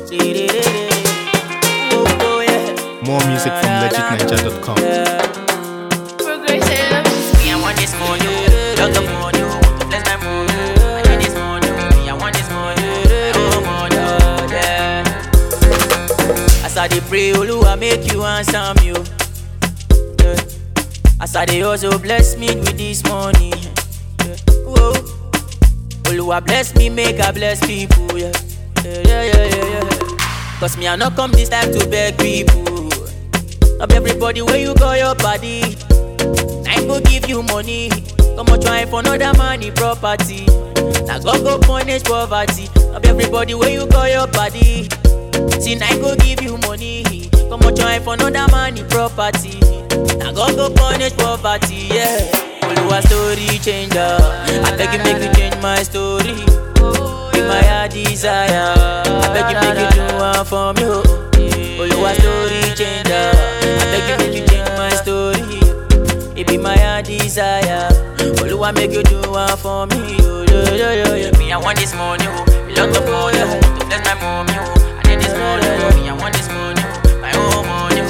Oh, oh, yeah. More music from legitninja.com. Progressive. Me, I want this money. Love the money. Bless my money. I need this money. Me, I want this money. Oh, money. Yeah. As I dey pray, Oluwa make you answer me. oh. Yeah. As I dey also bless me with this money. Yeah. Whoa. Oluwa bless me, make I bless people. Yeah. Yeah, yeah, yeah, yeah, yeah. Cause me, I not come this time to beg people. Not everybody where you call your body. I go give you money. Come on, try for another money property. Now God go punish poverty. Not everybody where you call your body. See, I go give you money. Come on, try for another money property. Now God go punish poverty. Yeah. Oluwa story changer. I beg you make you change my story. Be my heart desire. I beg you make you do one for me. Oh. Oluwa story changer. I beg you make you change my story. It be my heart desire. Oluwa make you do one for me. Oh, yo, yo, yo, yo. Me, I want this money. Oh. Me lot of money. Oh. To bless my mommy. Oh. I need this money. Oh. Me, I want this money. Oh. My own money.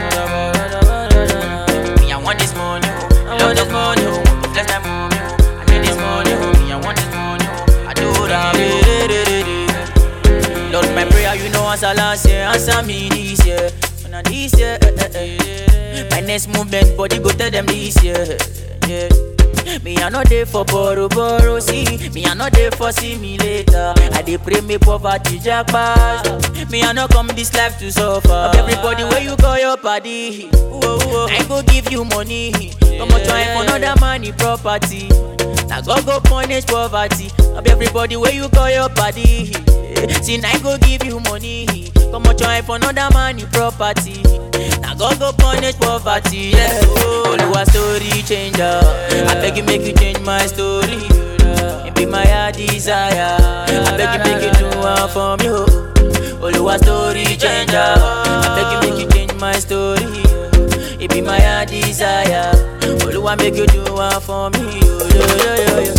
Oh. Me, I want this money. Oh. Me lot of money. Oh. To bless my mommy. Oh. I need this money. Oh. Me, I want this money. Oh. I do that. Lord, my prayer, you know, answer last year, answer me this year. And now this year, eh, eh, eh. my next movement, body go tell them this year. Yeah. Me, I not there for borrow, borrow, see. Me, I not there for see me later. I dey pray me poverty jackpot. Me, I not come this life to suffer. Of everybody where you call your party. Whoa, whoa. I go give you money. Come on, try for another money property. Now God go punish poverty. Of everybody where you call your party. See, I go give you money. Come on, try for another money property. Now God go punish poverty. Yeah, oh, Oluwa story changer. I beg you make you change my story. It be my heart desire. I beg you make you do one for me. Oh. Oluwa story changer. I beg you make you change my story. It be my heart desire. Oluwa make you do one for me. Oh, yo, yo, yo, yo.